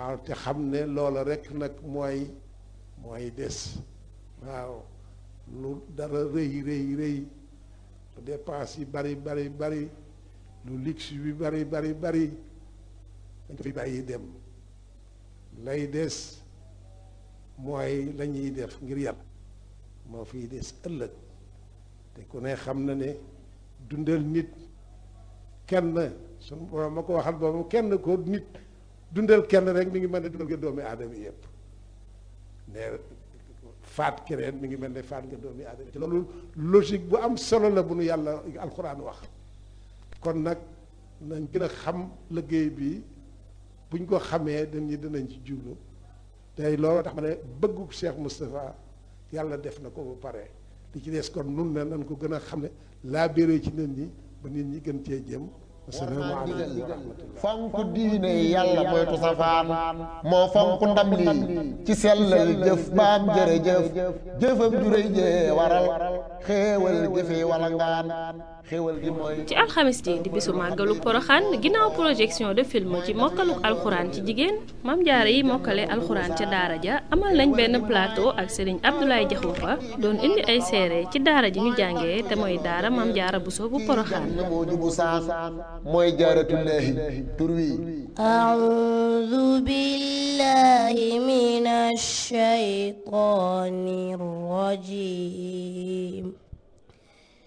waaw te xam ne loola rekk nag mooy mooy des waaw lu dara rëy rëy rëy lu dépense yi bari bari bari lu luxe bi bari bari bari dañ ko fi bàyyi dem lay des mooy la ñuy def ngir yàlla moo fiy des ëllëg te ku ne xam na ne dundal nit kenn sunu borom ma ko waxal boobu kenn ko nit dundal kenn rek mi ngi mel ne dundal nga doomi aadama yëpp ne faat keneen mi ngi mel ne faat nga doomi aadama ci loolu logique bu am solo la bu nu yàlla alxuraan wax kon nag nañ gën a xam liggéey bi buñ ko xamee dañu dinañ ci jublu tey loolu tax ma ne bëggu Cheikh Moustapha yàlla def na ko ba pare li ci des kon nun ne nañ ko gën a xam ne laa béré ci nit ñi ba nit ñi gën cee jëm asalaamaaleykum wa rahmatullah fonk diine yàlla moytu safaan moo fonk ndam lii ci sellal jëf baam jërëjëf jëfam juréy jee waral xéewal jëfe wala ngaan xéewal gi mooy ci alxamis ji di bisu màggalu poroxaan ginnaaw projection de film ci mokkaluk alxuraan ci jigéen mam jaare yi mokkale alxuraan ca daara ja amal nañ benn plateau ak sëriñ Abdoulaye Jaxumpa doon indi ay seere ci daara ji ñu jàngee te mooy daara mam jaara buso bu poroxaan na moo jubu saan mooy jaaratullaahi tur wi أعوذ بالله من الشيطان الرجيم